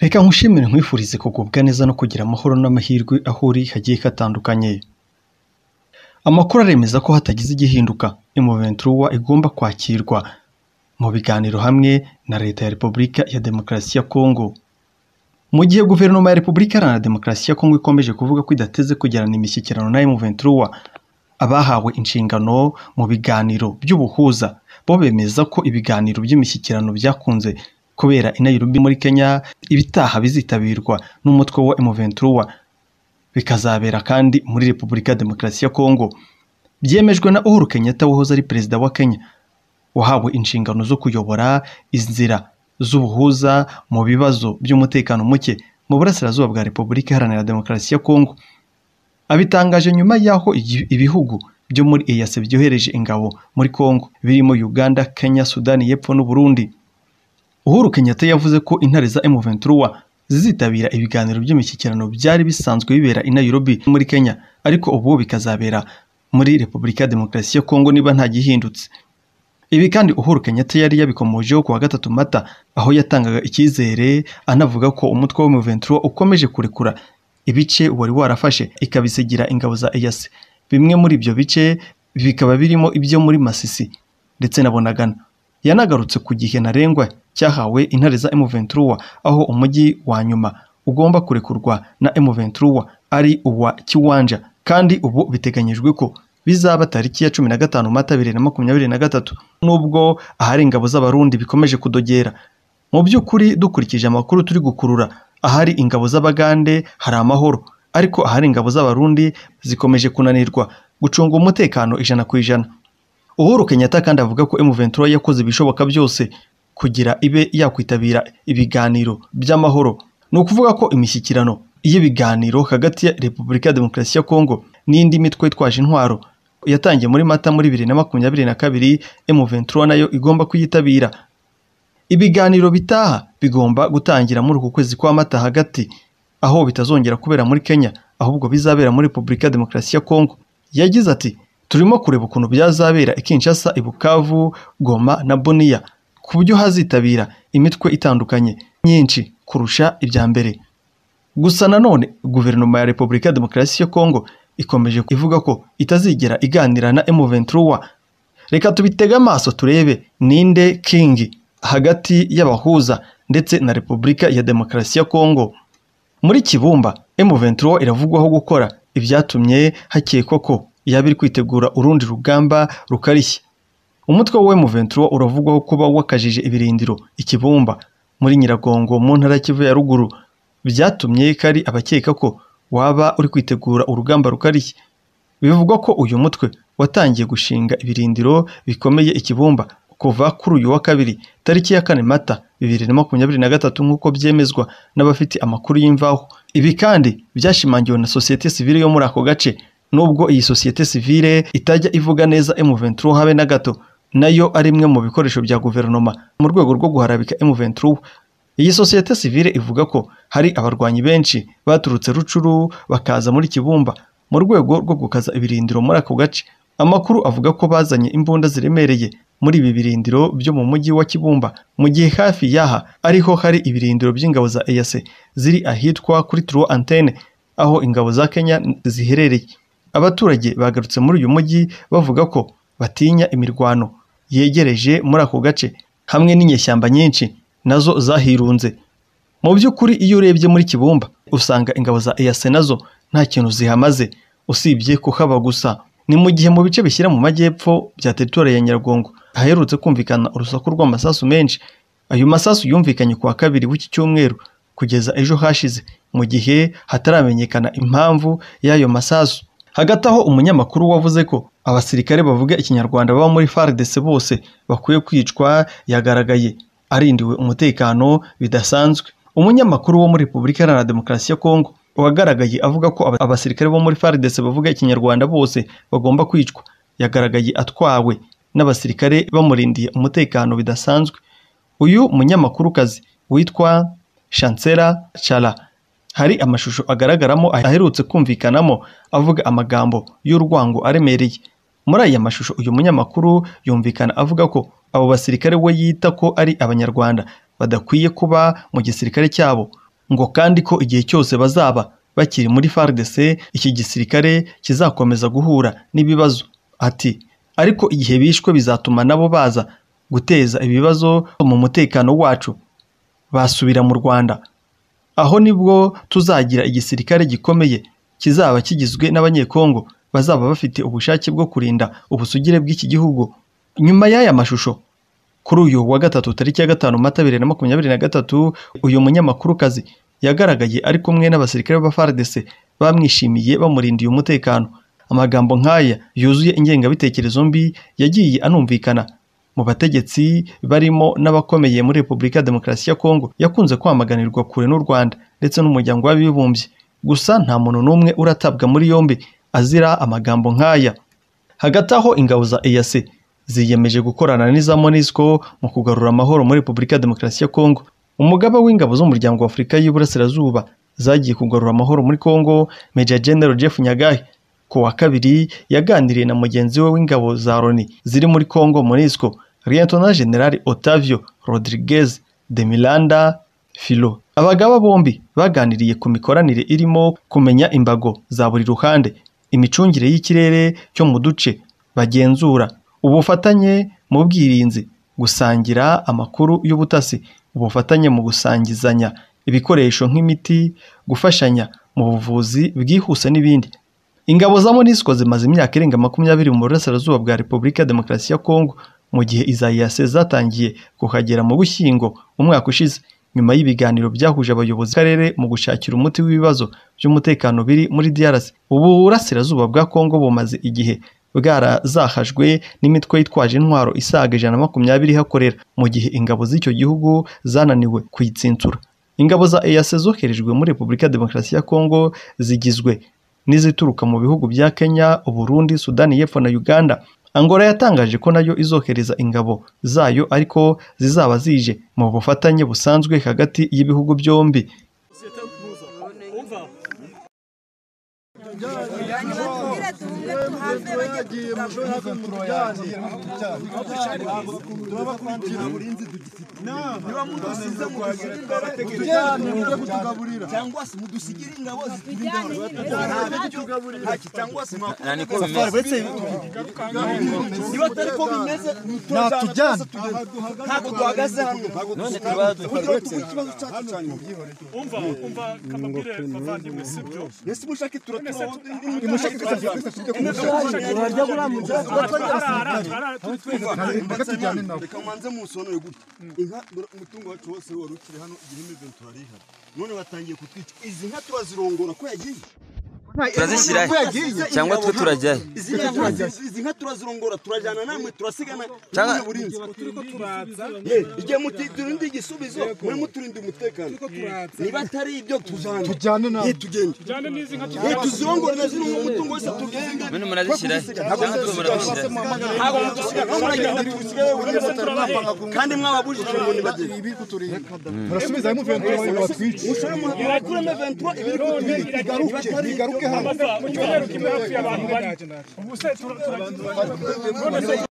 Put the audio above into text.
Reka nkushimire nkwifurize kugubwa neza no kugira amahoro n'amahirwe aho uri hagiye hatandukanye amakuru aremeza ko hatagize igihinduka imuventura igomba kwakirwa mu biganiro hamwe na leta ya repubulika ya demokarasi ya kongo mu gihe guverinoma ya repubulika iharanira demokarasi ya kongo ikomeje kuvuga ko idateze kugirana imishyikirano na imuventura abahawe inshingano mu biganiro by'ubuhuza bo bemeza ko ibiganiro by'imishyikirano byakunze kubera i Nairobi muri Kenya ibitaha bizitabirwa n'umutwe wa M23 bikazabera kandi muri Repubulika ya Demokarasi ya Kongo byemejwe na Uhuru Kenyatta wahoze ari perezida wa Kenya wahawe inshingano zo kuyobora inzira z'ubuhuza mu bibazo by'umutekano muke mu burasirazuba bwa Repubulika Iharanira Demokarasi ya Kongo abitangaje nyuma y'aho igi- ibihugu byo muri EAC byohereje ingabo muri Kongo birimo Uganda, Kenya, Sudani y'Epfo n'u Burundi Uhuru Kenyatta yavuze ko intare za M23 zizitabira ibiganiro by'imishyikirano byari bisanzwe bibera i Nairobi muri Kenya ariko ubu bikazabera muri Repubulika ya Demokarasi ya Kongo niba nta gihindutse ibi kandi Uhuru Kenyatta yari yabikomojeho ku wa gatatu Mata aho yatangaga icyizere anavuga ko umutwe wa M23 ukomeje kurekura ibice wari warafashe ikabisigira ingabo za EAC bimwe muri ibyo bice bikaba birimo ibyo muri Masisi ndetse na Bunagana yanagarutse ku gihe ntarengwa cyahawe intare za M23 aho umujyi wa nyuma ugomba kurekurwa na M23 ari uwa Kiwanja kandi ubu biteganyijwe ko bizaba tariki ya 15 Mata 2023 nubwo ahari ingabo z'abarundi bikomeje kudogera mu by'ukuri dukurikije amakuru turi gukurura ahari ingabo z'abagande hari amahoro ariko ahari ingabo z'abarundi zikomeje kunanirwa gucunga umutekano ijana ku ijana Uhuru Kenyatta kandi avuga ko M23 yakoze ibishoboka byose kugira ibe yakwitabira ibiganiro by'amahoro ni ukuvuga ko imishyikirano y'ibiganiro hagati ya Repubulika ya Demokarasi ya Kongo n'indi mitwe itwaje intwaro yatangiye muri Mata muri 2022 M23 nayo igomba kuyitabira ibiganiro bitaha bigomba gutangira muri uku kwezi kwa Mata hagati aho bitazongera kubera muri Kenya ahubwo bizabera muri Repubulika ya Demokarasi ya Kongo yagize ati turimo kureba ukuntu byazabera i Kinshasa, i Bukavu, Goma na Bunia ku buryo hazitabira imitwe itandukanye myinshi kurusha ibya mbere gusa nanone guverinoma ya Repubulika ya Demokarasi ya Kongo ikomeje ivuga ko itazigera iganira na M23 reka tubitege amaso turebe ninde king hagati y'abahuza ndetse na Repubulika ya Demokarasi ya Kongo muri Kibumba M23 iravugwaho gukora ibyatumye hakekwa ko yaba iri kwitegura urundi rugamba rukarishye umutwe wa M23 uravugwaho kuba wakajije ibirindiro i Kibumba muri Nyiragongo mu ntara ya Kivu ya ruguru byatumye kari abakeka ko waba uri kwitegura urugamba rukarishye bivugwa ko uyu mutwe watangiye gushinga ibirindiro bikomeye i Kibumba kuva kuri uyu wa kabiri tariki ya kane Mata bibiri na makumyabiri na gatatu nk'uko byemezwa n'abafite amakuru y'imvaho ibi kandi byashimangiwe na sosiyete sivile yo muri ako gace nubwo iyi sosiyete sivile itajya ivuga neza M23 habe na gato nayo ari imwe mu bikoresho bya guverinoma mu rwego rwo guharabika M23 iyi sosiyete sivile ivuga ko hari abarwanyi benshi baturutse Rucuru bakaza muri Kibumba mu rwego rwo gukaza ibirindiro muri ako gace amakuru avuga ko bazanye imbunda ziremereye muri ibi birindiro byo mu mujyi wa Kibumba mu gihe hafi yaha ariho hari ibirindiro by'ingabo za EAC ziri ahitwa kuri Turo Antene aho ingabo za Kenya ziherereye abaturage bagarutse muri uyu mujyi bavuga ko batinya imirwano yegereje muri ako gace hamwe n'inyeshyamba nyinshi nazo zahirunze mu by'ukuri iyo urebye muri Kibumba usanga ingabo za EAC nazo nta kintu zihamaze usibye kuhaba gusa ni mu gihe mu bice bishyira mu majyepfo bya teritore ya Nyiragongo haherutse kumvikana urusaku rw'amasasu menshi ayo masasu yumvikanye ku wa kabiri w'iki cyumweru kugeza ejo hashize mu gihe hataramenyekana impamvu y'ayo masasu hagati aho umunyamakuru wavuze ko abasirikare bavuga ikinyarwanda baba muri FARDC bose bakwiye kwicwa yagaragaye arindiwe umutekano bidasanzwe umunyamakuru wo muri Repubulika Iharanira Demokarasi ya Kongo wagaragaye avuga ko aba- abasirikare bo muri FARDC bavuga ikinyarwanda bose bagomba kwicwa yagaragaye atwawe n'abasirikare bamurindiye umutekano bidasanzwe uyu munyamakurukazi witwa Chancela Chala hari amashusho agaragaramo aherutse kumvikanamo avuga amagambo y'urwango aremereye muri aya mashusho uyu munyamakuru yumvikana avuga ko abo basirikare we yita ko ari abanyarwanda badakwiye kuba mu gisirikare cyabo ngo kandi ko igihe cyose bazaba bakiri muri FARDC iki gisirikare kizakomeza guhura n'ibibazo ati ariko igihe bishwe bizatuma nabo baza guteza ibibazo mu mutekano wacu basubira mu Rwanda aho nibwo tuzagira igisirikare gikomeye kizaba kigizwe n'abanyekongo bazaba bafite ubushake bwo kurinda ubusugire bw'iki gihugu nyuma y'aya mashusho kuri uyu wa gatatu tariki ya gatanu mata bibiri na makumyabiri na gatatu uyu munyamakurukazi yagaragaye ari kumwe n'abasirikare ba FARDC bamwishimiye bamurindiye umutekano amagambo nk'aya yuzuye ingengabitekerezo mbi yagiye anumvikana mu bategetsi barimo n'abakomeye muri Repubulika ya Demokarasi ya Kongo yakunze kwamaganirwa kure n'u Rwanda ndetse n'umuryango w'abibumbye gusa nta muntu n'umwe uratabwa muri yombi azira amagambo nk'aya hagati aho ingabo za EAC ziyemeje gukorana n'iza MONUSCO mu kugarura amahoro muri Repubulika ya Demokarasi ya Kongo umugaba w'ingabo z'umuryango wa Afurika y'Iburasirazuba zagiye kugarura amahoro muri Kongo Major General Jeff Nyagahe ku wa kabiri yaganiriye na mugenzi we w'ingabo za Loni ziri muri Kongo MONUSCO Lieutenant General Otavio Rodriguez de Miranda Filo abagaba bombi baganiriye ku mikoranire irimo kumenya imbago za buri ruhande imicungire y'ikirere cyo mu duce bagenzura ubufatanye mu bwirinzi gusangira amakuru y'ubutasi ubufatanye mu gusangizanya ibikoresho nk'imiti gufashanya mu buvuzi bwihuse n'ibindi ingabo za monisco zimaze imyaka irenga makumyabiri mu burasirazuba bwa repubulika ya demokarasi ya kongo mu gihe izayase zatangiye kuhagera mu bushyingo umwaka ushize nyuma y'ibiganiro byahuje abayobozi b'akarere mu gushakira umuti w'ibibazo by'umutekano biri muri DRC ubu burasirazuba bwa kongo bumaze igihe bwarazahajwe n'imitwe yitwaje intwaro isaga ijana na makumyabiri ihakorera mu gihe ingabo z'icyo gihugu zananiwe kuyitsinsura ingabo za EAC zoherejwe muri Repubulika ya Demokarasi ya Kongo zigizwe n'izituruka mu bihugu bya Kenya, Uburundi, Sudani y'Epfo na Uganda. Angola yatangaje ko nayo izohereza ingabo zayo ariko zizaba zije mu bufatanye busanzwe hagati y'ibihugu byombi. reka mbanze musonore gutya inka umutungo wacu wose wari ukiri hano igihembe ventura rihari none batangiye kutwica izi nka turazirongora ko yagiye turazishyira cyangwa twe turajyayo izi nka turazirongora turajyana namwe turasigana Cyangwa- muri burinzi igihe mutirinde igisubizo muri muturinde umutekano niba atari ibyo tujyane tujyane nawe. Ye, tugende Ye, tuzirongore na zino nka umutungo wose tugende bino murazishyira cyangwa twe murazishyira ntabwo mudusiga ntabwo muragenda tuwusigaye wenyine kandi mwababujije ngo nibagende murasubiza hamwe ventura wawe batwice murakuremo ventura ibiri kutwiga bigaruke bigaruke hano Ikibazo kimwe hafi y'abantu bari. Ubu se tura- turagiye.